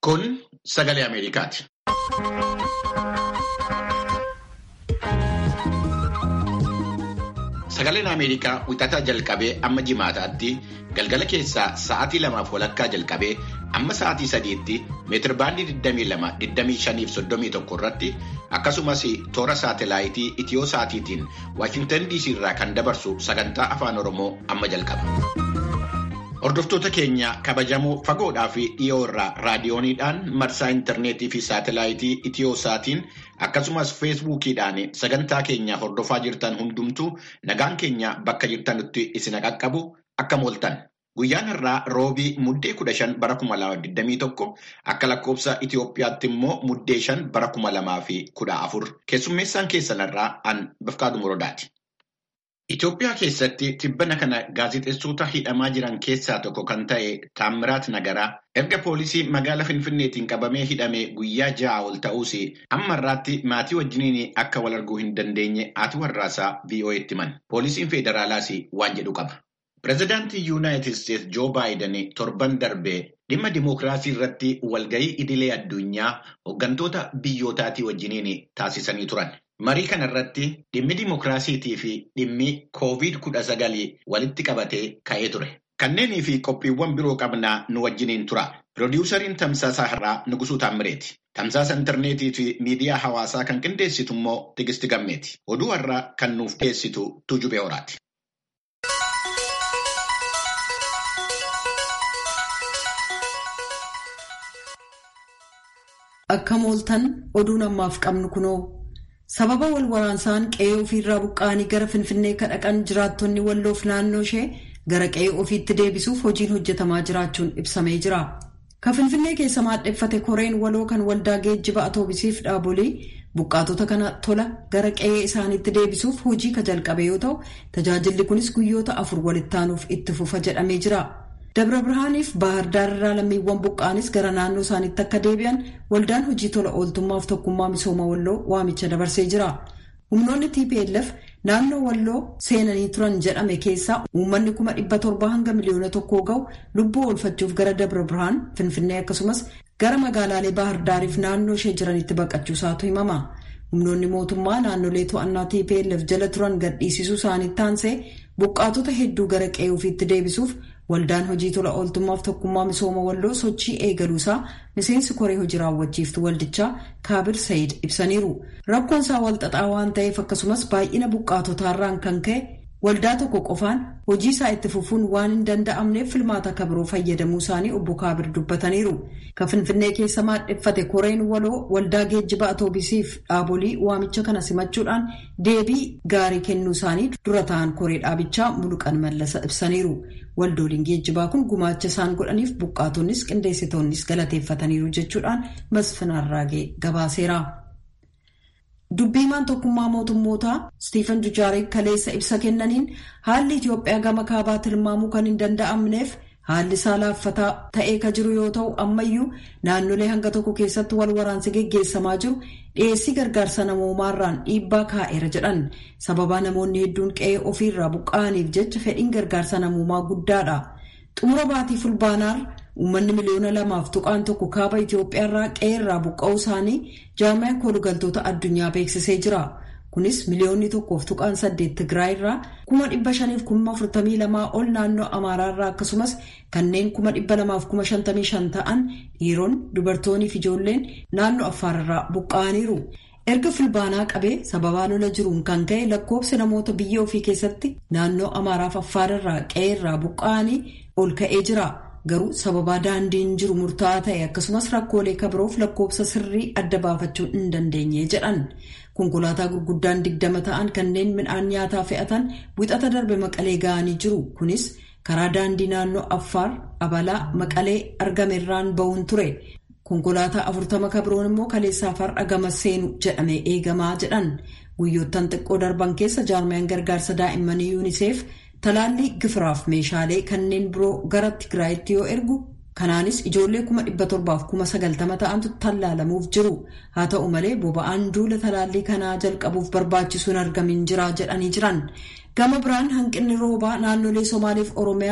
Kun sagalee Ameerikaati. Sagaleen Ameerikaa wixataa jalqabee amma jimaataatti galgala keessaa sa'aatii lamaaf walakkaa jalqabee amma sa'aatii sadiitti meetirbaandii 22-25-31 irratti akkasumas toora saatelaayitii itiyoo sa'aatiitiin Waashintan DC irraa kan dabarsu sagantaa afaan Oromoo amma jalqaba. Hordoftoota keenya kabajamoo fagoodhaa fi dhiyoo irraa raadiyooniidhaan marsaa intarneetii fi saatelaayitii itiyoo saatiin akkasumas feesbuukiidhaan sagantaa keenya hordofaa jirtan hundumtuu nagaan keenya bakka jirtanutti isin qaqqabu akka mooltan. Guyyaan irraa roobii muddee kudha shan bara kuma lama digdamii tokko akka lakkoofsa Itiyoophiyaatti immoo muddee shan bara kuma lamaa fi kudha afur keessummeessaan keessanirraa an Bifqaadu Muroodaati. Itoophiyaa keessatti tibbana kana gaazexeessota hidhamaa jiran keessaa tokko kan ta'e Taammiraat Nagaraa erga poolisii magaala Finfinneetiin qabamee hidhame guyyaa ja'a ol ta'uus ammarraatti maatii wajjiniin akka wal arguu hin dandeenye haati warraasaa VOA'tti himan. Poolisiin Federaalaas waan jedhu qaba. Pireezidaantii Yuunaayitid Isteetsi Joo Baayiden torban darbee dhimma dimookiraasii irratti walgahii idilee addunyaa hooggantoota biyyootaatii wajjiniin taasisanii turan. Marii kana irratti dhimmi dimookiraasiitii fi dhimmi koovid kudha sagalii walitti qabatee ka'ee ture. Kanneenii fi qophiiwwan biroo qabnaa nu wajjiniin tura. Pirodiwusariin Tamsaasaa Har'aa Nugusuu Taammireeti. Tamsaasa intarneetii fi miidiyaa hawaasaa kan qindeessitu immoo Tigisti Gammeeti. Oduu har'aa kan nuuf dhiyeessitu Tuujubee Horaati. Akka mooltan oduun ammaaf qabnu kunoo. Sababa wal waraansaan qe'ee ofiirraa buqqa'anii gara Finfinnee kadhaqan jiraattonni walloof naannoo ishee gara qe'ee ofiitti deebisuuf hojiin hojjetamaa jiraachuun ibsamee jira. Ka Finfinnee keessa maadheffate koreen waloo kan waldaa geejjiba atoobisiif dhaabolee buqqaatota kana tola gara qe'ee isaaniitti deebisuuf hojii ka jalqabe yoo ta'u tajaajilli kunis guyyoota afur walittaanuuf itti fufa jedhamee jira. Dabra Birhaaniif Baahar Daar irraa lammiiwwan buqqaanis gara naannoo isaaniitti akka deebi'an waldaan hojii tola ooltummaaf tokkummaa misooma walloo waamicha dabarsee jira. Humnoonni TPLF naannoo walloo seenanii turan jedhame keessaa uummanni kuma dhibba torbaa hanga miliyoona tokkoo ga'u lubbuu oolfachuuf gara Dabra Birhaan Finfinnee akkasumas gara magaalaalee Baahar Daariif naannoo ishee jiranitti baqachuusaatu himama. Humnoonni mootummaa naannolee to'annaa TPLF jala turan gadhiisisuu isaaniitti aansee buqqaatota hedduu gara qe'ee ofiitti deebisuuf Waldaan hojii tola ooltummaaf tokkummaa misooma walloo sochii eegaluusaa miseensi koree hojii raawwachiiftu waldichaa Kaabir Sayid ibsaniiru. Rakkoon isaa walxaxaa waan ta'eef akkasumas baay'ina buqqaatotaarraan kan ka'e waldaa tokko qofaan hojii isaa itti fufuun waan hin danda'amneef filmaata akka biroo fayyadamuu isaanii obbo Kaabir dubbataniiru. Ka Finfinnee keessa maadheffate koreen waloo waldaa geejjiba atoobisiif dhaabolii waamicha kana simachuudhaan deebii gaarii kennuu isaanii dura ta'an koree dhaabichaa Muluqan Mallasa ibsaniiru. Waldooliin geejjibaa kun gumaacha isaan godhaniif buqqaatonnis qindeessitoonnis galateeffataniiru jechuudhaan Masfin Arraagee gabaaseera. Dubbiimaan tokkummaa mootummootaa Stiifan Dujaaree kaleessa ibsa kennaniin haalli Itoophiyaa gama kaabaa tilmaamuu kan hin danda'amneef haalli isaa laaffataa ta'ee ka jiru yoo ta'u ammayyuu naannolee hanga tokko keessatti wal waraansi geggeessamaa jiru dhiyeessii gargaarsa namoomaarraan dhiibbaa kaa'eera jedhan sababaa namoonni hedduun qe'ee ofiirraa buqqa'aniif jecha fedhiin gargaarsa namoomaa guddaadha. Xumura baatii fulbaanaar uummanni miliyoona lamaaf tuqaan tokko kaaba Itoophiyaarraa qe'eerraa buqqa'uu isaanii jaamiyaan koolugaltoota addunyaa beeksisee jira. Kunis miliyoonni tokkoof tuqaan saddeet Tigraayirraa kuma dhibba shaniif kuma afurtamii lamaa ol naannoo Amaaraarraa akkasumas kanneen kuma dhibba lamaaf kuma shantamii shan ta'an dhiironni dubartoonni fi ijoolleen naannoo Affaararraa buqqa'aniiru. Erga fulbaanaa qabee sababaa lola jiruun kan ka'e lakkoofsi namoota biyya ofii keessatti naannoo Amaaraaf Affaararraa qe'eerraa buqqa'anii ol ka'ee jira. Garuu sababaa daandiin jiru murtaa'aa ta'e akkasumas rakkoolee kabiroof lakkoofsa sirrii adda baafachuu hin dandeenye jedhan. Konkolaataa gurguddaan digdama ta'an kanneen midhaan nyaataa fe'atan wixata darbe maqalee ga'anii jiru. Kunis karaa daandii naannoo Affaar Abalaa maqalee argamerraan ba'uun ture. Konkolaataa afurtama kabiroon immoo kaleessaaf har'a gama seenu jedhamee eegamaa jedhan. Guyyoottan xiqqoo darban keessa jaarmiyaan gargaarsa daa'immanii yuuniseef talaallii gifiraaf meeshaalee kanneen biroo gara Tigraayitti yoo ergu kanaanis ijoollee kuma dhibba torbaaf kuma sagaltama ta'antu tallaalamuuf jiru haa ta'u malee boba'aan duula talaallii kanaa jalqabuuf barbaachisuun argamin jira jedhanii jiran gama biraan hanqinni roobaa naannolee somaaliif oromiyaa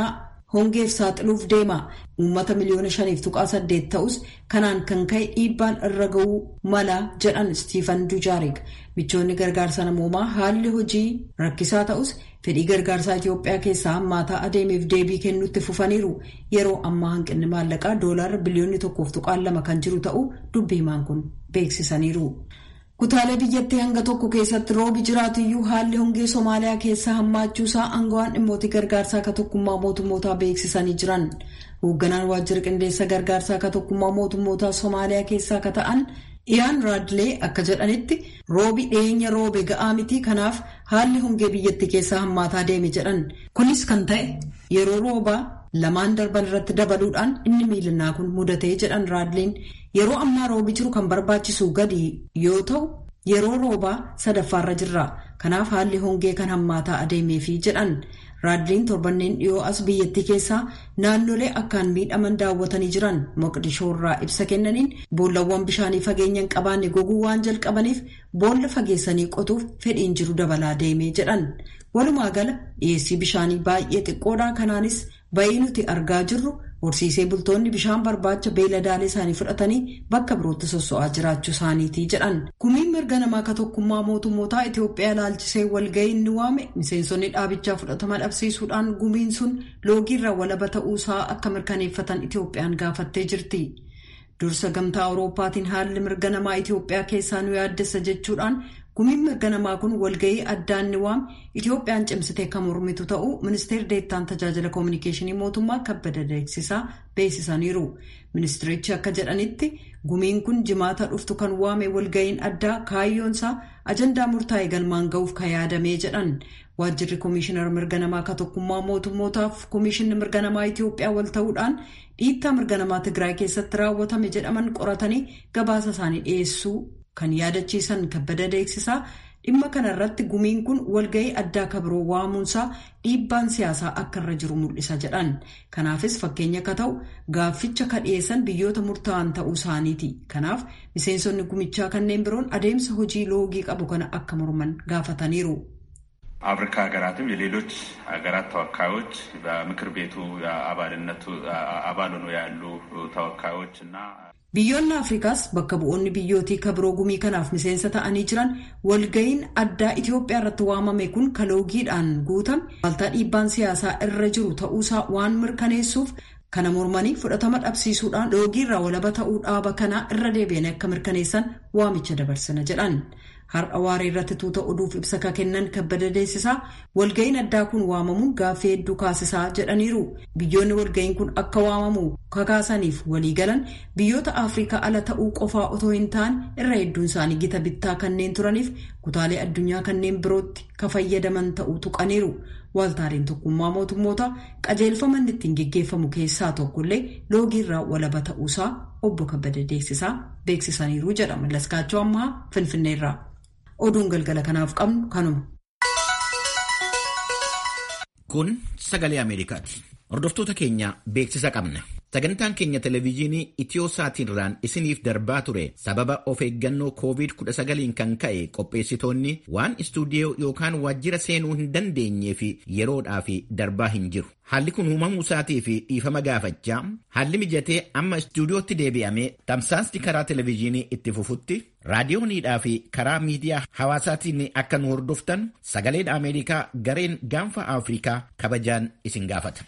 hongeef saaxiluuf deema uummata miliyoona shaniif tuqaa saddeet ta'us kanaan kan ka'e dhiibbaan irra ga'uu mala jedhan Stiifan Dujaarik michoonni gargaarsa namoomaa haalli hojii rakkisaa ta'us fedhii gargaarsaa Itoophiyaa keessaa hammaataa adeemeef deebii kennuutti fufaniiru yeroo ammaa hanqinni maallaqaa doolaarra biliyoonni tokkoof tuqaan lama kan jiru ta'uu dubbii himaan kun beeksisaniiru. Kutaalee biyyattii hanga tokko keessatti roobi jiraatuyyuu haalli hongee Somaaliyaa keessaa hammaachuusaa aangawaan dhimmoota gargaarsaa akka tokkummaa mootummootaa beeksisanii jiran. Hoogganaan waajjira qindeessa gargaarsaa akka tokkummaa mootummootaa Somaaliyaa keessaa akka ta'an Iyaan Raadlee akka jedhanitti roobi dhiyeenya roobe ga'aa miti kanaaf haalli hongee biyyattii keessaa hammaataa deeme jedhan. Kunis kan ta'e yeroo roobaa lamaan darban irratti dabaluudhaan inni miilinaa kun mudatee jedhan Raadleen yeroo ammaa roobi jiru kan barbaachisu gadi yoo ta'u yeroo roobaa sadaffaarra jirra. Kanaaf haalli hongee kan hammaataa adeemeefi jedhan. Raadleen torbanneen dhiyoo as biyyattii keessaa naannolee akkaan miidhaman daawwatanii jiran Moqdishoo irraa ibsa kennaniin boollawwan bishaanii fageenya hin qabaanne goguu waan jalqabaniif boolla fageessanii qotuuf fedhiin jiru dabalaa deemee jedhan. Walumaa gala dhiyeessii bishaanii baay'ee xiqqoodha. Kanaanis bayii nuti argaa jirru horsiisee bultoonni bishaan barbaacha beeladaalee isaanii fudhatanii bakka birootti sosso'aa jiraachuu isaaniiti jedhan. Gumiin mirga namaa akka tokkummaa mootummootaa Itoophiyaa ilaalchisee walga'ii inni waame miseensonni dhaabichaa fudhatama dhabsiisuudhaan gumiin sun loogiirraa walaba ta'uusaa akka mirkaneeffatan Itoophiyaan gaafattee jirti. Dursa gamtaa Awurooppaatiin haalli mirga namaa Itoophiyaa keessaa nu yaaddessa jechuudhaan gumiin mirga namaa kun walga'ii addaan ni waame Itoophiyaan cimsitee kan mormitu ta'uu ministeerri deettaan tajaajila koominikeeshinii mootummaa kabbada beeksisaa beeksisaniiru. Ministirichi akka jedhanitti gumiin kun jimaata dhuftu kan waame walga'iin addaa kaayyoonsaa ajandaa murtaa'e galmaan ga'uuf kan yaadamee jedhan. Waajjirri Komishinar Mirga Namaa akka tokkummaa mootummootaaf Komishinni Mirga Namaa Itoophiyaa wal ta'uudhaan dhiittaa mirga namaa Tigraay keessatti raawwatame jedhaman qoratanii gabaasa isaanii dhiyeessuu kan yaadachiisan kabbada beeksisaa dhimma kana irratti gumiin kun walga'ii addaa kabiroo waamuunsaa dhiibbaan siyaasaa akka irra jiru mul'isa jedhan. Kanaafis fakkeenya akka ta'u gaafficha ka dhiyeessan biyyoota murtaa'an ta'uu isaaniiti. Kanaaf miseensonni gumichaa kanneen biroon adeemsa hojii loogii qabu kana akka morman gaafataniiru. አፍሪካ ሀገራትም የሌሎች ሀገራት ተወካዮች በምክር ቤቱ አባልነቱ አባል ሆነው ያሉ ተወካዮች እና Biyyoonni Afrikaas bakka bu'oonni biyyootii kabiroo gumii kanaaf miseensa ta'anii jiran walga'iin addaa Itoophiyaa irratti waamame kun kaloogiidhaan guutame waaltaa dhiibbaan siyaasaa irra jiru ta'uusaa waan mirkaneessuuf kana mormanii fudhatama dhabsiisuudhaan loogiirraa walaba ta'uu dhaaba kanaa irra deebi'anii akka mirkaneessan waamicha dabarsina jedhan. Har'a waaree irratti tuuta oduuf ibsa ka kennan kabbada beeksisaa walga'iin addaa kun waamamuun gaaffii hedduu kaasisaa jedhaniiru. Biyyoonni walga'iin kun akka waamamu kakaasaniif waliigalan biyyoota Afrikaa ala ta'uu qofaa otoo hin taane irra hedduun isaanii gita bittaa kanneen turaniif kutaalee addunyaa kanneen birootti ka fayyadaman ta'uu tuqaniiru. Waaltaaleen tokkummaa mootummoota qajeelfama inni ittiin geggeeffamu keessaa tokkollee loogiirraa walaba ta'uusaa obbo kabbada beeksisaa beeksisaniiru jedha Mallaskaachoo ammaa Finfinneerraa. Oduun galgala kanaaf qabnu kanuma. Kun sagalee Ameerikaati. Hordoftoota keenya beeksisa qabna. Sagantaan keenya televezyiinii Itiyoosaatiirraan isiniif darbaa ture sababa of eeggannoo COVID-19 kan ka'e qopheessitoonni waan istuudiyoo yookaan waajjira seenuu hin dandeenyee fi yeroodhaaf darbaa hin jiru. Haalli kun uumamuu isaatii fi dhiifama gaafachaa haalli mijatee amma istuudiyootti deebi'amee tamsaasni karaa televezyiinii itti fufutti raadiyooniidhaa fi karaa miidiyaa hawaasaatiin akka nu hordoftan sagaleen Ameerikaa gareen gaanfa Afrikaa kabajaan isin gaafata.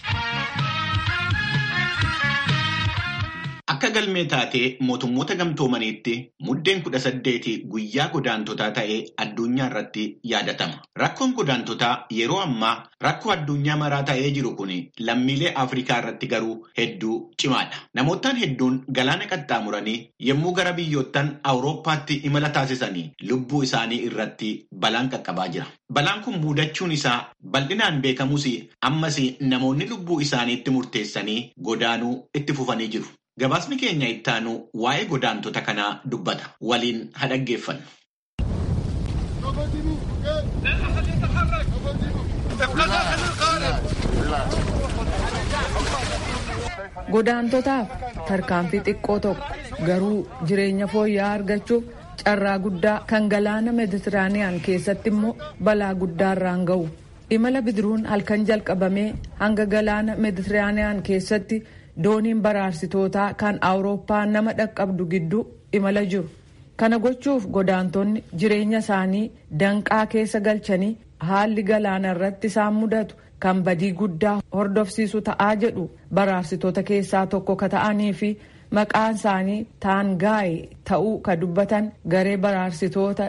Akka galmee taatee mootummoota gamtoomaniitti muddeen kudha saddeeti guyyaa godaantotaa ta'ee addunyaa irratti yaadatama. Rakkoon godaantotaa yeroo ammaa rakkoo addunyaa maraa ta'ee jiru kun lammiilee Afrikaa irratti garuu hedduu cimaadha. Namootaan hedduun galaana qaxxaamuranii yommuu gara biyyoottan Awurooppaatti imala taasisanii lubbuu isaanii irratti balaan qaqqabaa jira. Balaan kun muudachuun isaa bal'inaan beekamus ammas namoonni lubbuu isaaniitti murteessanii godaanuu itti fufanii jiru. Gabaasni keenya ittaanu waa'ee godaantota kanaa dubbata. Waliin haa dhaggeeffannu. Godaantotaaf tarkaanfii xiqqoo tokko garuu jireenya fooyya'aa argachuuf carraa guddaa kan galaana meditiraaniyaan keessatti immoo balaa guddaarraan ga'u. imala bidiruun halkan jalqabamee hanga galaana meeditiraaniyaan keessatti dooniin baraarsitootaa kan awurooppaa nama dhaqqabdu gidduu imala jiru kana gochuuf godaantonni jireenya isaanii danqaa keessa galchanii haalli galaana irratti isaan mudatu kan badii guddaa hordofsiisu ta'aa jedhu baraarsitoota keessaa tokko ka ta'anii fi maqaan isaanii taangaay ta'uu ka dubbatan garee baraarsitoota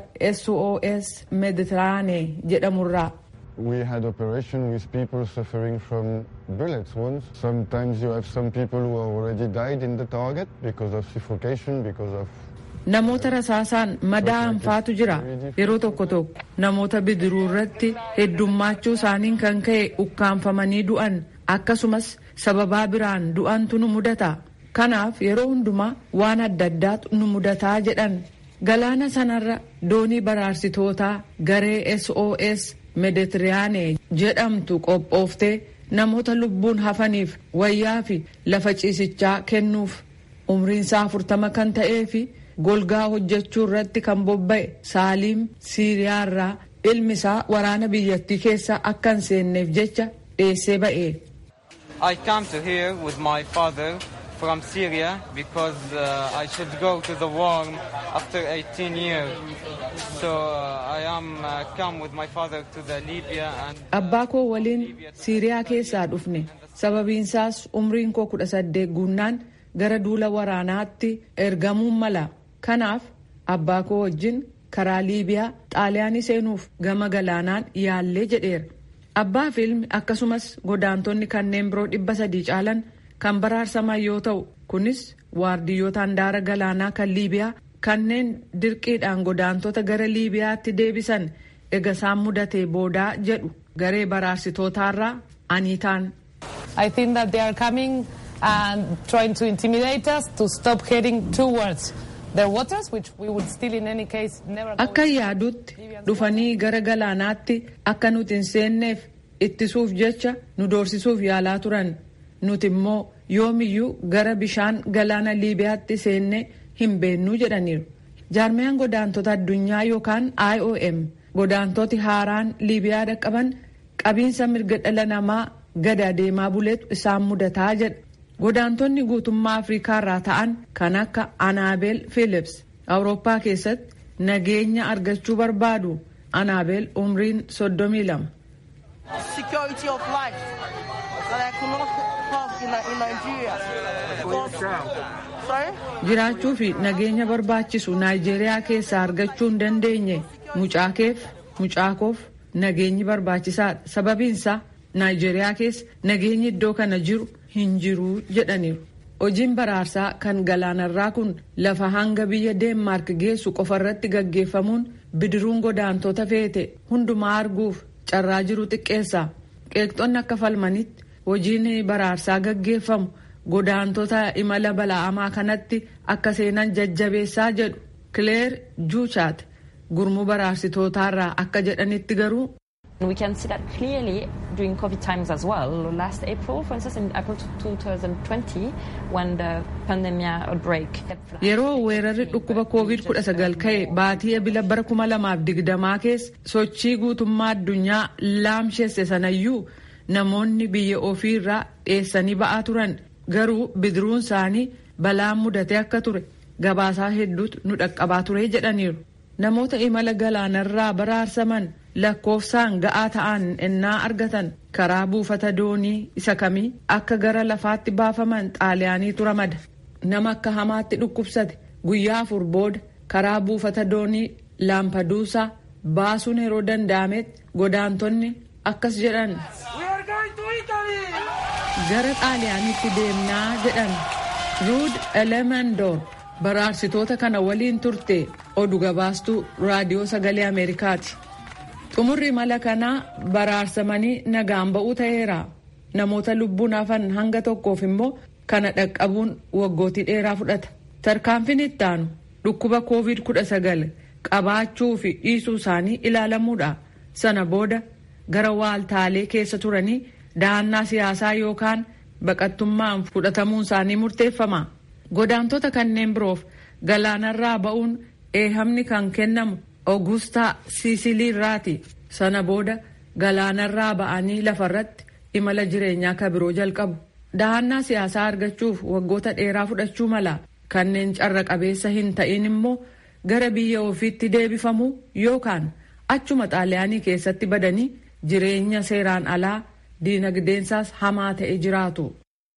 sos meeditiraanee jedhamurraa. We had operation with people suffering from bullet wounds. Sometimes you have some people who already died in the target because of suffocation, because of namoota rasaasaan madaa'an faatu jira yeroo tokko tokko namoota bidiruu irratti heddummaachuu isaaniin kan ka'e ukkaanfamanii du'an akkasumas sababaa biraan du'antu nu mudata kanaaf yeroo hundumaa waan adda addaatu nu mudataa jedhan galaana sanarra doonii baraarsitootaa garee sos meeditiraanee jedhamtu qophooftee namoota lubbuun hafaniif wayyaa fi lafa ciisichaa kennuuf umriinsaa afurtama kan ta'ee fi golgaa hojjechuu irratti kan bobba'e saaliim siiriyaa irraa ilmi isaa waraana biyyattii keessa akka hin seenneef jecha dheessee ba'e. I come to here with my father from Syria because uh, I should go to the war after 18 years. So uh, I am uh, come with my father to the Libya and Abbaa koo waliin Siiriyaa keessaa dhufne sababiinsaas umriin koo kudha saddeet guunnaan gara duula waraanaatti ergamuun mala. Kanaaf abbaa koo wajjin karaa Liibiyaa xaaliyaanii seenuuf gama galaanaan yaallee jedheera. Abbaa fi ilmi akkasumas godaantonni kanneen biroo dhibba sadii caalan kan baraarsaman yoo ta'u kunis waardiyyoota handaara galaanaa kan Liibiyaa kanneen dirqiidhaan godaantota gara Liibiyaatti deebisan ega isaan mudatee boodaa jedhu garee baraarsitootaarraa aniitaan. I think that they are coming and trying to intimidate us to stop heading towards their waters, which we would still in any case never go Akka yaadutti dhufanii gara galaanaatti akka nuti hin seenneef ittisuuf jecha nu doorsisuuf yaalaa turan. Nuti immoo yoomiyyuu gara bishaan galaana Liibiyaatti seennee hin beennuu jedhaniiru. Jaarmiyaan godaantota addunyaa yookaan IOM godaantoti haaraan Liibiyaa dhaqqaban qabiinsa mirga dhala namaa gad adeemaa buleetu isaan mudataa jedha. Godaantonni guutummaa Afrikaa irraa ta'an kan akka Anaabel Philips Awurooppaa keessatti nageenya argachuu barbaadu. Anaabel umriin soddomii lama. security of life that I could not have in, in Nigeria. Because, sorry? Jiraachuu fi nageenya barbaachisu Naayijeeriyaa keessaa argachuu hin dandeenye mucaa keef mucaa koof nageenyi barbaachisaadha. Sababiinsaa Naayijeeriyaa keessa nageenyi iddoo kana jiru hin jiru jedhaniiru. Hojiin baraarsaa kan galaanarraa kun lafa hanga biyya Deenmaark geessu qofarratti gaggeeffamuun bidiruun godaantota feete hundumaa arguuf carraa jiru xiqqeessa. Qeeqxonni akka falmanitti hojiin baraarsaa gaggeeffamu godaantota imala bala'amaa kanatti akka seenan jajjabeessaa jedhu Kileer Juuchaat gurmuu baraarsitootaarraa akka jedhanitti garuu. We can see that clearly during COVID times as well. Last April, for instance, in April 2020, when the pandemic outbreak. Yeroo weerarri dhukkuba COVID-19 ka'e baatii ebila bara 2020 keessa sochii guutummaa addunyaa laamsheesse sanayyuu namoonni biyya ofii irraa dheessanii ba'aa turan garuu bidiruun isaanii balaan mudatee akka ture gabaasaa hedduutu nu dhaqqabaa ture jedhaniiru. Namoota imala galaanarraa baraarsaman lakkoofsaan ga'aa ta'an ennaa argatan karaa buufata doonii isa kamii akka gara lafaatti baafaman xaaliyaaniitu ramada. Nama akka hamaatti dhukkubsate guyyaa afur booda karaa buufata doonii laampaduusaa baasuun yeroo danda'ametti godaantonni akkas jedhan. Gara xaaliyaaniitti deemnaa jedhan. Ruud Elemendoor baraarsitoota kana waliin turte oduu gabaastuu raadiyoo sagalee Ameerikaati. Xumurri imala kanaa baraarsamanii nagaan ba'uu ta'eera. Namoota lubbuun hafan hanga tokkoof immoo kana dhaqqabuun waggootii dheeraa fudhata. Tarkaanfiin itti aanu dhukkuba COVID-19 qabaachuu fi dhiisuu isaanii ilaalamuudha. Sana booda gara waaltaalee keessa turanii dahannaa siyaasaa yookaan baqattummaan fudhatamuun isaanii murteeffama. Godaantota kanneen biroof galaanarraa ba'uun eehamni kan kennamu Oogustaa Siisiliirraati. Sana booda galaanarraa ba'anii lafarratti imala jireenyaa kabiroo jalqabu. Dahannaa siyaasaa argachuuf waggoota dheeraa fudhachuu mala kanneen carra qabeessa hin ta'in immoo gara biyya ofiitti deebifamu yookaan achuma xaaliyaanii keessatti badanii jireenya seeraan alaa diinagdeensaas hamaa ta'e jiraatu.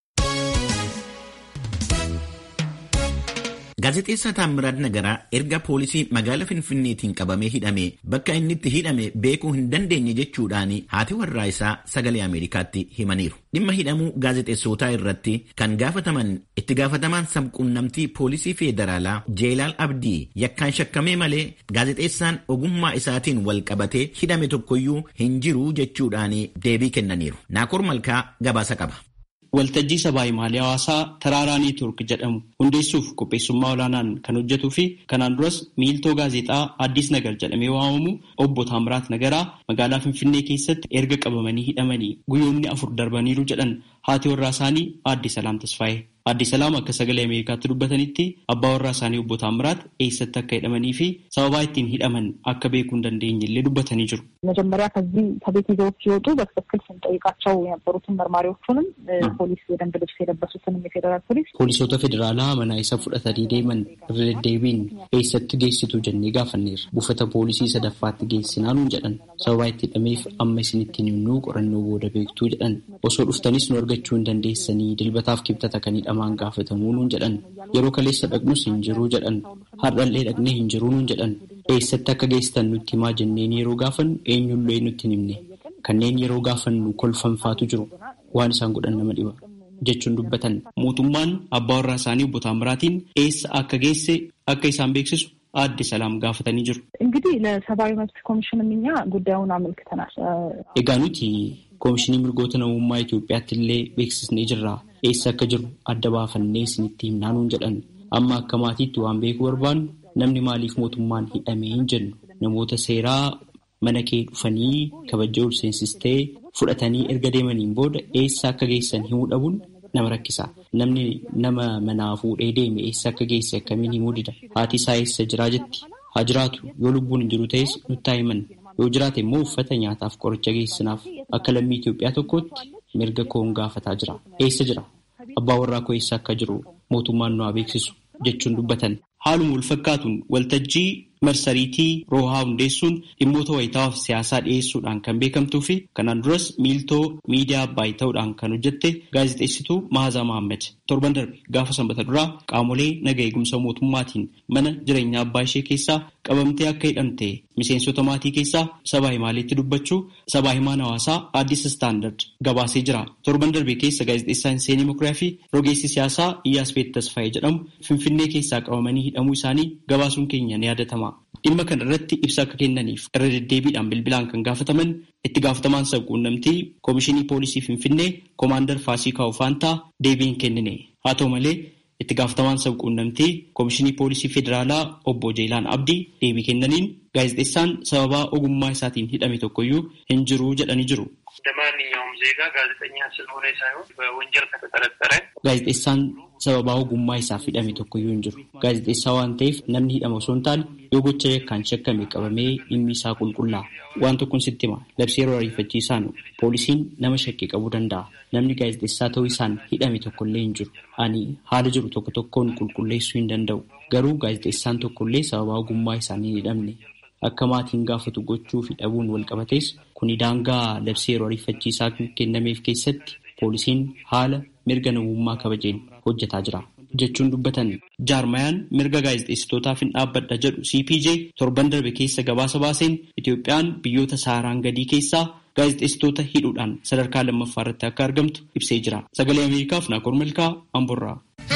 Gaazexeessaa Taammiraat Nagaraa erga poolisii magaalaa Finfinneetiin qabamee hidhame bakka inni itti hidhame beekuu hin dandeenye jechuudhaan haati warraa isaa sagalee Ameerikaatti himaniiru. Dhimma hidhamuu gaazexeessootaa irratti kan gaafataman itti gaafatamaan sabquunnamtii poolisii federaalaa Jeelaal Abdii yakkaan shakkamee malee gaazexeessaan ogummaa isaatiin wal qabatee hidhame tokkoyyuu hin jiru jechuudhaan deebii kennaniiru. Naakoor Malkaa gabaasa qaba. Waltajjii sabaa himaalee hawaasaa Taraaraa Neetwoork jedhamu hundeessuuf qopheessummaa olaanaan kan hojjetuu fi kanaan duras miiltoo gaazexaa Addis Nagar jedhamee waamamu obbo Taamiraat Nagaraa magaalaa Finfinnee keessatti erga qabamanii hidhamanii guyyoonni afur darbaniiru jedhan haati warraa isaanii Aadde Salaam Tasfaayee. Aadde Salaam akka sagalee Ameerikaatti dubbatanitti abbaa warraa isaanii obbo Taamiraat eessatti akka hidhamanii fi sababaa ittiin hidhaman akka beekuu hin dandeenye illee dubbatanii jiru. መጀመሪያ ከዚህ ከቤት ይዘውት ሲወጡ በትክክል ስንጠይቃቸው የነበሩትን መርማሪዎቹንም ፖሊስ የደንብ ልብስ የለበሱትንም የፌዴራል ፖሊስ Poolisoota federaalaa mana isa fudhatanii deeman irra deddeebiin eessatti geessitu jennee gaafanneerra. Buufata poolisii sadaffaatti geessinaa nuun jedhan. Sababaa itti hidhameef amma isinittiin himnuu qorannoo booda beektuu jedhan. Osoo dhuftanis nu argachuu hin dandeessanii dilbataaf kibxata kan hidhamaan gaafatamuu nuun jedhan. Yeroo kaleessa dhaqnus hin jiruu jedhan. Har'allee dhaqnee hin jiruu nuun jedhan. Eessatti akka geessitan nutti himaa jenneen yeroo gaafannu eenyullee nutti hin himne. Kanneen yeroo gaafannu kolfanfaatu jiru. Waan isaan godhan nama dhiba. jechuun dubbatan mootummaan abbaa warraa isaanii obbo Taamiraatiin eessa akka geesse akka isaan beeksisu aadde Salaam gaafatanii jiru. እንግዲህ ለሰብአዊ መብት ኮሚሽንም እኛ ጉዳዩን አመልክተናል። Egaa nuti koomishinii mirgoota namummaa Itoophiyaatti illee beeksisnee jirra. Eessa akka jiru adda baafannee isinitti himnaa nuun jedhan. Amma akka maatiitti waan beekuu barbaannu namni maaliif mootummaan hidhamee hin jennu namoota seeraa mana kee dhufanii kabajaa ol seensistee fudhatanii erga deemaniin booda eessa akka geessan himuu dhabuun nama rakkisa. Namni nama manaa fuudhee deeme eessa akka geesse akkamiin himuu dida. Haati isaa eessa jiraa jetti. Haa jiraatu yoo lubbuun hin jiru ta'es nutti haa himan. Yoo jiraate immoo uffata nyaataaf qoricha geessinaaf akka lammii Itoophiyaa tokkootti mirga koon gaafataa jira. Eessa jira? Abbaa warraa koo eessa akka jiru mootummaan nu haa beeksisu jechuun dubbatan. Haaluma wal fakkaatuun waltajjii marsariitii roohaa hundeessuun dhimmoota wayitaawaa fi siyaasaa dhiyeessuudhaan kan beekamtuu fi kanaan duras miiltoo miidiyaa abbaayii ta'uudhaan kan hojjette gaazexeessituu Maazaa Mahammad torban darbe gaafa sanbata duraa qaamolee naga eegumsa mootummaatiin mana jireenyaa abbaa ishee keessaa qabamtee akka hidhamte miseensota maatii keessaa sabaa himaaleetti dubbachuu sabaa himaan hawaasaa Addis Istaandard gabaasee jira. Torban darbe keessa gaazexeessaan Seenii Mokiriyaa fi rogeessi siyaasaa Iyyaasbeet Tasfaayee jedhamu Finfinnee keessaa qabamanii hidhamuu isaanii gabaasuun keenya ni yaadatama. Dhimma kana irratti ibsa akka kennaniif irra deddeebiidhaan bilbilaan kan gaafataman itti gaafatamaan sabquunnamtii Koomishinii Poolisii Finfinnee Koomaandar Faasikaa Ofaantaa deebii hin kennine. Haa ta'u malee itti gaafatamaan sabquunnamtii Koomishinii Poolisii Federaalaa obbo Jeelaan Abdii deebii kennaniin gaazexeessaan sababaa ogummaa isaatiin hidhame tokkoyyuu hin jiru jedhanii jiru. እንደማንኛውም ዜጋ ጋዜጠኛ ስለሆነ ሳይሆን በወንጀል ከተጠረጠረ Gaazexeessaan sababaa ogummaa isaaf hidhame tokkoyyuu hin jiru. Gaazexeessaa waan ta'eef namni hidhame osoo hin taane yoo gocha yakkaan shakkame qabamee dhimmi isaa qulqullaa'a. Waan tokkoon sitti hima. Labsii yeroo ariifachiisaan poolisiin nama shakkii qabuu danda'a. Namni gaazexeessaa ta'uu isaan hidhame tokkollee hin jiru. Ani haala jiru tokko tokkoon qulqulleessuu hin danda'u. Garuu gaazexeessaan tokkollee sababaa ogummaa isaanii hin hidhamne. Akka maatiin gaafatu gochuu fi dhabuun wal qabates kuni daangaa labsii yeroo ariifachiisaa kennameef keessatti poolisiin haala mirga namummaa kabajeen hojjetaa jira jechuun dubbatan jaarmayaan mirga gaazexeessitootaaf hin dhaabbadha jedhu CPJ torban darbe keessa gabaasa baaseen Itoophiyaan biyyoota saaraan gadii keessaa gaazexeessitoota hidhuudhaan sadarkaa lammaffaa irratti akka argamtu ibsee jira. Sagalee Ameerikaaf Naakoor Milkaa Amborraa.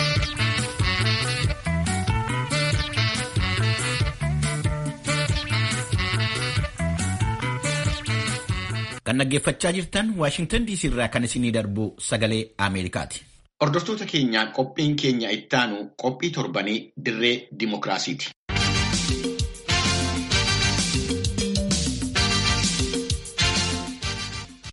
Kan dhaggeeffachaa jirtan Waashingtan DC irraa kan isinii darbu sagalee Ameerikaati. Hordoftoota keenya qophiin keenya ittaanu qophii torbanii dirree dimookiraasiiti.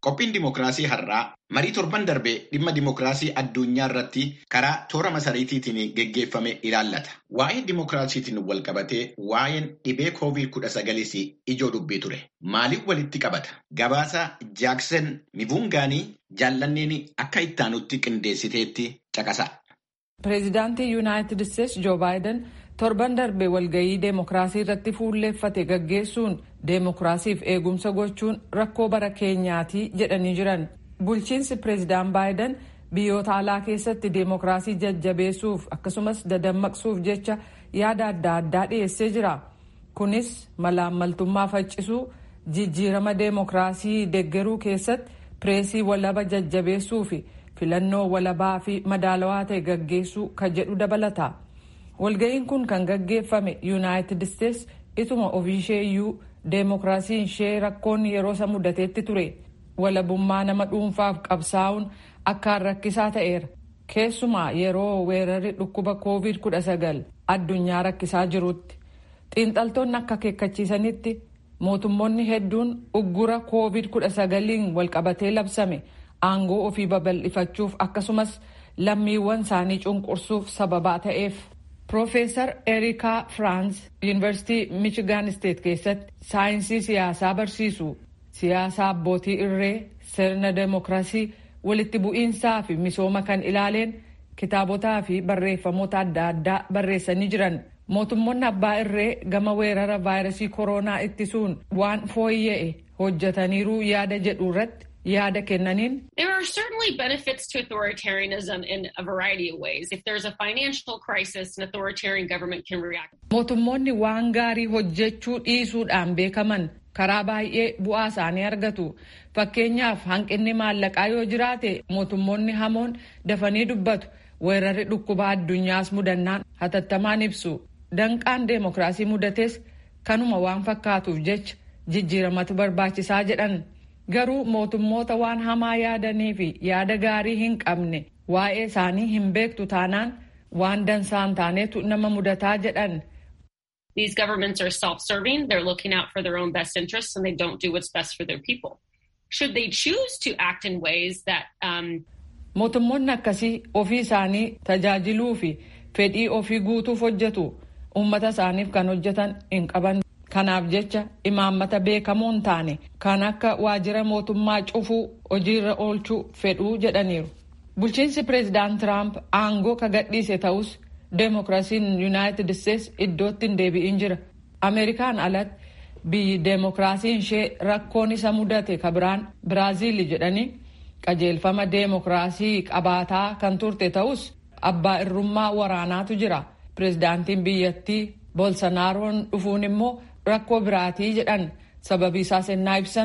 Qophiin dimookiraasii har'aa marii torban darbee dhimma dimookiraasii addunyaa irratti karaa toora masariitiitiin geggeeffame ilaallata. Waa'ee dimookiraasiitiin wal qabatee waa'een dhibee koovid kudha sagalis ijoo dubbii ture. Maaliif walitti qabata? Gabaasa Jaaksen Mivungaanii jaallanneen akka ittaanutti qindeessiteetti caqasa. Pireezidaantii Yuunaayitid Isteets Joo Baayiden torban darbe walgayii deemokiraasii irratti fuulleeffate gaggeessuun deemokiraasiif eegumsa gochuun rakkoo bara keenyaati jedhanii jiran. Bulchiinsi pireezidaan Baayiden biyyoota alaa keessatti deemokiraasii jajjabeessuuf akkasumas dadammaqsuuf jecha yaada adda addaa dhiyeessee jira. Kunis malaammaltummaa faccisuu, jijjiirama deemokiraasii deggeruu keessatti pireesii walaba jajjabeessuu fi filannoo walabaa fi madaalawaa ta'e gaggeessuu kan jedhu dabalata. walga'iin kun kan gaggeeffame yuunaayitid isteets ituma ofiishee iyyuu deemokiraasiin ishee rakkoon yeroo isa mudateetti ture walabummaa nama dhuunfaaf qabsaa'uun akkaan rakkisaa ta'eera keessumaa yeroo weerarri dhukkuba koovid 19 addunyaa rakkisaa jirutti xiinxaltoonni akka akeekkachiisanitti mootummoonni hedduun uggura koovid 19 walqabatee labsame aangoo ofii babal'ifachuuf akkasumas lammiiwwan isaanii cunqursuuf sababaa ta'eef. Profeesar Erikaa Firaans Yuunivarsiitii Michigan State keessatti saayinsii siyaasaa barsiisu. Siyaasa abbootii irree, sirna deemokiraasii, walitti bu'iinsaa fi misooma kan ilaaleen kitaabotaa fi barreeffamoota adda addaa barreessanii jiran. Mootummoonni abbaa irree gama weerara vaayirasii koronaa ittisuun waan fooyya'e hojjetaniiruu yaada jedhu irratti yaada kennaniin. There are certainly benefits to authoritarianism in a variety of ways. If there's a financial crisis, an authoritarian government can react. Mootummoonni waan gaarii hojjechuu dhiisuudhaan beekaman karaa baay'ee bu'aa isaanii argatu. Fakkeenyaaf hanqinni maallaqaa yoo jiraate mootummoonni hamoon dafanii dubbatu. Weerarri dhukkubaa addunyaas mudannaan hatattamaan ibsu. Danqaan deemokiraasii mudates kanuma waan fakkaatuuf jecha jijjiiramatu barbaachisaa jedhan. garuu mootummoota waan hamaa yaadanii fi yaada gaarii hin qabne waa'ee isaanii hin beektu taanaan waan dansaan taanetu nama mudataa jedhan. These governments are self-serving. They're looking out for their own best interests and they don't do what's best for their people. Should they choose to act in ways that um, Mootummoonni akkasii ofii isaanii tajaajiluu fi fedhii ofii guutuuf hojjetu uummata isaaniif kan hojjetan hin qaban. Kanaaf jecha imaammata beekamoo hin taane kan akka waajjira mootummaa cufuu hojiirra oolchuu fedhuu jedhaniiru. Bulchiinsi pireezidaant Tiraamp aangoo ka gadhiise ta'us deemokiraasiin yuunaayitid isteets iddootti hin deebi'in jira. Ameerikaan alatti biyyi deemokiraasiin ishee rakkoon isa mudate ka biraan Biraaziil jedhanii qajeelfama deemokiraasii qabaataa kan turte ta'us abbaa irrummaa waraanaatu jira. Pireezidaantiin biyyattii Bolsonaaroon dhufuun immoo rakkoo biraatii jedhan sababii isaas ennaa ibsan.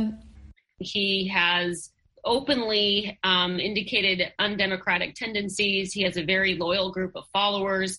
He has openly um, indicated undemocratic tendencies. He has a very loyal group of followers.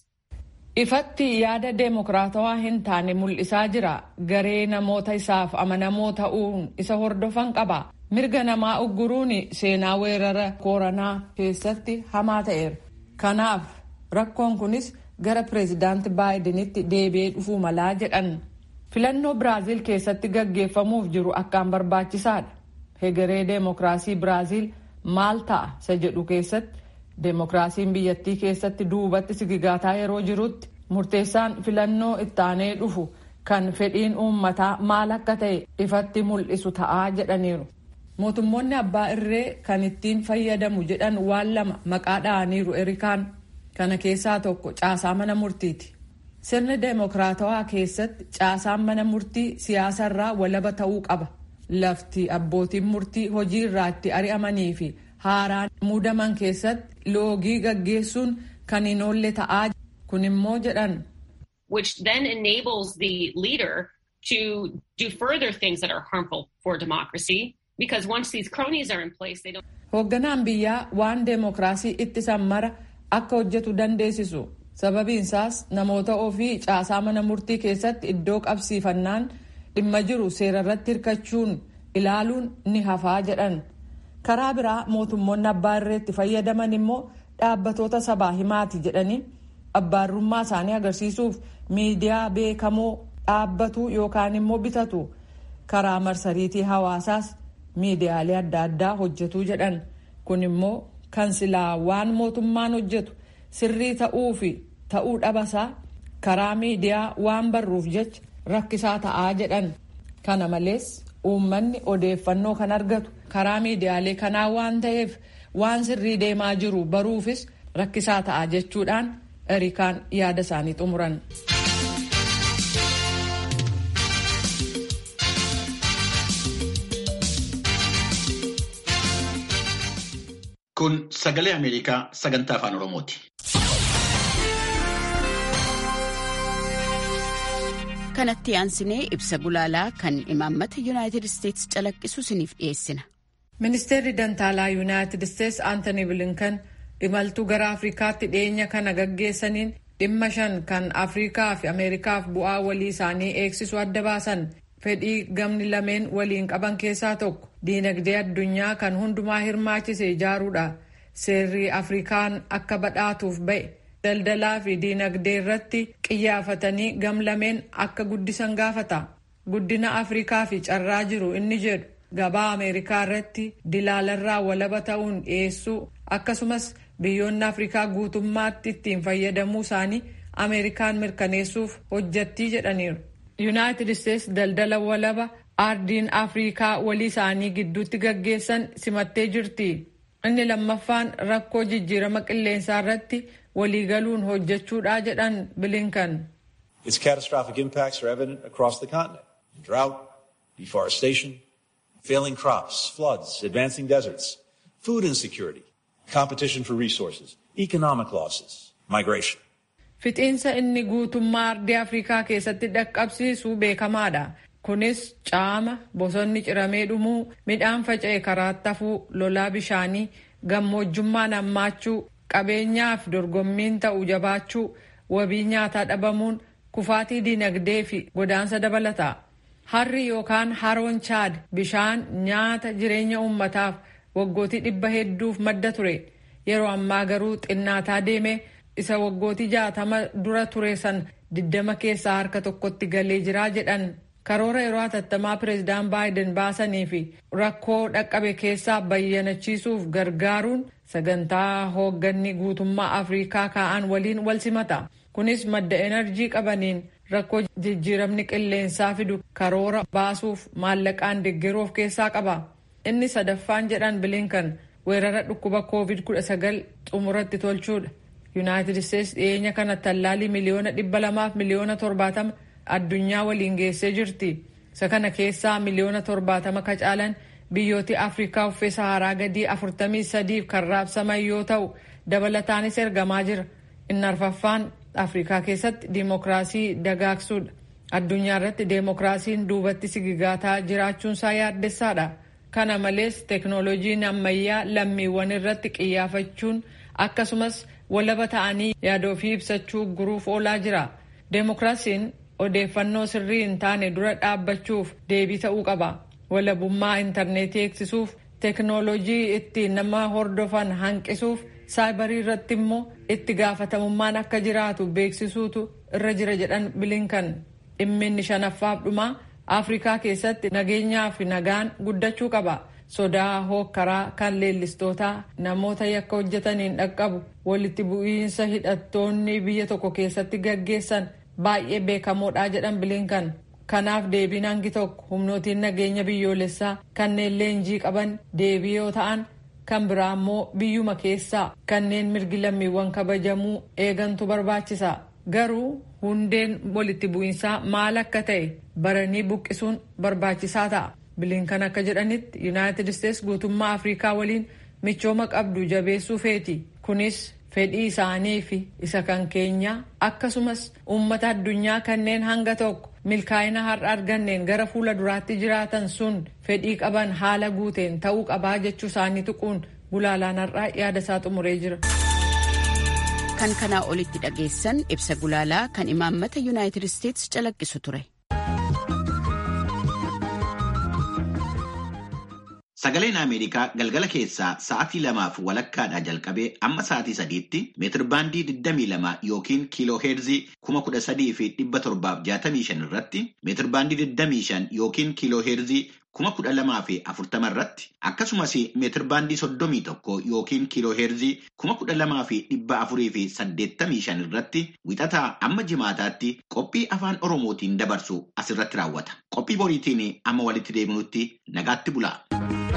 Ifatti yaada deemokiraatawaa hin taane mul'isaa jira. Garee namoota isaaf amanamoo ta'uun isa hordofan qaba. Mirga namaa ugguruun seenaa weerara koronaa keessatti hamaa ta'eera. Kanaaf rakkoon kunis gara pireezidaanti baayidenitti deebi'ee dhufuu malaa jedhan. Filannoo Biraaziil keessatti gaggeeffamuuf jiru akkaan barbaachisaadha. Hegeree deemokiraasii Biraaziil maal ta'a isa jedhu keessatti deemokiraasiin biyyattii keessatti duubatti sigigaataa yeroo jirutti murteessaan filannoo ittaanee dhufu kan fedhiin uummataa maal akka ta'e ifatti mul'isu ta'aa jedhaniiru. Mootummoonni abbaa irree kan ittiin fayyadamu jedhan waan lama maqaa dha'aniiru erikaan kana keessaa tokko caasaa mana murtiiti. Sirni deemokiraatawaa keessatti caasaan mana murtii siyaasarraa walaba ta'uu qaba. Lafti abbootiin murtii hojii irraa itti ari'amanii fi haaraan muudaman keessatti loogii gaggeessuun kan hin oolle ta'aa kun immoo jedhan. Which then enables the leader to do further things that are harmful for democracy because once these cronies are in place they don't. Hoogganaan biyyaa waan deemokiraasii ittisan mara akka hojjetu dandeessisu. sababiin isaas namoota ofii caasaa mana murtii keessatti iddoo qabsiifannaan dhimma jiru seera irratti hirkachuun ilaaluun ni hafaa jedhan karaa biraa mootummoonni abbaa irreetti fayyadaman immoo dhaabbatoota sabaa himaati jedhanii abbaarrummaa isaanii agarsiisuuf miidiyaa beekamoo dhaabbatu yookaan immoo bitatu karaa marsariitii hawaasaas miidiyaalee adda addaa hojjetuu jedhan kun immoo kan silaa waan mootummaan hojjetu sirrii ta'uu fi ta'uu dhabasaa karaa miidiyaa waan barruuf jecha rakkisaa ta'aa jedhan kana malees uummanni odeeffannoo kan argatu karaa miidiyaalee kanaa waan ta'eef waan sirrii deemaa jiru baruufis rakkisaa ta'aa jechuudhaan erikaan yaada isaanii xumuran. Kun sagalee Ameerikaa sagantaa afaan Oromooti. kanatti aansinee ibsa gulaalaa kan imaammata yuunaayitid isteetsi calaqqisu isiniif dhiyeessina. ministeerri dantaalaa yuunaayitid isteetsi aantanii bilinkan imaltuu gara afrikaatti dhiyeenya kana gaggeessaniin dhimma shan kan afrikaa fi ameerikaaf bu'aa walii isaanii eegsisu adda baasan fedhii gamni lameen waliin qaban keessaa tokko diinagdee addunyaa kan hundumaa hirmaachise ijaaruudha seerri afrikaan akka badhaatuuf ba'e. daldalaa fi diinagdee irratti qiyyaafatanii gamlameen akka guddisan gaafata guddina afrikaa fi carraa jiru inni jedhu gabaa ameerikaa irratti dilaalarraa walaba ta'uun dhiyeessuu akkasumas biyyoonni afrikaa guutummaatti ittiin fayyadamuu isaanii ameerikaan mirkaneessuuf hojjattii jedhaniiru yuunaayitid isteetsi daldala walaba ardiin afrikaa walii isaanii gidduutti gaggeessan simattee jirti inni lammaffaan rakkoo jijjiirama qilleensaa irratti waliigaluun hojjechuudha jedhan bilinkan. Its catastrophic impacts are evident across the continent. Drought, deforestation, failing crops, floods, advancing deserts, food insecurity, competition for resources, economic losses, migration. Fixiinsa inni guutummaa ardii Afrikaa keessatti dhaqqabsiisu beekamaadha. Kunis caama, bosonni ciramee dhumuu, midhaan faca'e karaatti hafuu, lolaa bishaanii, gammoojjummaan hammaachuu, qabeenyaaf dorgommiin ta'u jabaachuu wabii nyaataa dhabamuun kufaatii diinagdee fi godaansa dabalata harri yookaan haroon chaad bishaan nyaata jireenya uummataaf waggootii dhibba hedduuf madda ture yeroo ammaa garuu xinnaataa deeme isa waggootii jaatama dura ture san diddama keessaa harka tokkotti galee jiraa jedhan karoora yeroo hatattamaa pireezidaan baayiden baasanii fi rakkoo dhaqqabe keessaa bayyanachiisuuf gargaaruun sagantaa hoogganni guutummaa afrikaa kaa'an waliin wal simata kunis madda enerjii qabaniin rakkoo jijjiiramni qilleensaa fidu karoora baasuuf maallaqaan deeggaruuf keessaa qaba inni sadaffaan jedhan bilinkan weerara dhukkuba covid 19 xumuratti tolchuudha yuunaayitid isteetsi dhiyeenya kana tallaalii miliyoona dhibba lamaaf miliyoona torbaatama addunyaa waliin geessee jirti isa kana keessaa miliyoona torbaatama ka caalan biyyooti afrikaa uffee saharaa gadii afurtamii sadiif kan raabsaman yoo ta'u dabalataanis ergamaa jira inni arfaffaan afrikaa keessatti diimokiraasii dagaagsuudha addunyaa irratti deemokiraasiin duubatti sigigaataa jiraachuunsaa yaaddessaadha kana malees teeknooloojiin ammayyaa lammiiwwan irratti qiyyaafachuun akkasumas walaba ta'anii yaada ofii ibsachuu guruuf oolaa jira deemokiraasiin odeeffannoo sirrii hin taane dura dhaabbachuuf deebii ta'uu qaba walabummaa intarneetii eegsisuuf teeknooloojii ittiin nama hordofan hanqisuuf saayibarii irratti immoo itti gaafatamummaan akka jiraatu beeksisuutu irra jira jedhan bilinkan dhimminni shanaffaaf dhumaa afrikaa keessatti nageenyaa fi nagaan guddachuu qaba sodaa hookkaraa kan leellistootaa namoota yakka hojjetaniin dhaqqabu walitti bu'iinsa hidhattoonni biyya tokko keessatti gaggeessan baay'ee beekamoodha jedhan bilinkan kanaaf deebiin hangi tokko humnootiin nageenya biyyoolessaa kanneen leenjii qaban deebii yoo ta'an kan biraa immoo biyyuma keessaa kanneen mirgi lammiiwwan kabajamuu eegantu barbaachisa garuu hundeen walitti bu'iinsaa maal akka ta'e baranii buqqisuun barbaachisaa ta'a bilinkan akka jedhanitti yuunaayitid isteetsi guutummaa afrikaa waliin michooma qabdu jabeessuu feeti kunis fedhii isaanii fi isa kan keenyaa akkasumas uummata addunyaa kanneen hanga tokko milkaa'ina har'a arganneen gara fuula duraatti jiraatan sun fedhii qaban haala guuteen ta'uu qabaa jechuu isaanii tuquun gulaalaan har'aa yaada isaa xumuree jira. kan kanaa olitti dhageessan ibsa gulaalaa kan imaammata yuunaayitid isteetsi calaqqisu ture. Sagaleen Ameerikaa galgala keessaa sa'aatii lamaaf walakkaadhaa jalqabee amma sa'aatii sadiitti meetirbaandii 22 yookiin kiiloo heerzii 13,765 irratti meetirbaandii 25 yookiin kiiloo heerzii kuma kudha lamaa fi afurtama irratti akkasumas meetir baandii soddomii tokko yookiin kiiloo heerzii kuma kudha lamaa fi dhibba afurii fi saddeettamii shan irratti wixataa amma jimaataatti qophii afaan oromootiin dabarsu asirratti raawwata qophii boriitiin amma walitti deebinutti nagaatti bulaa.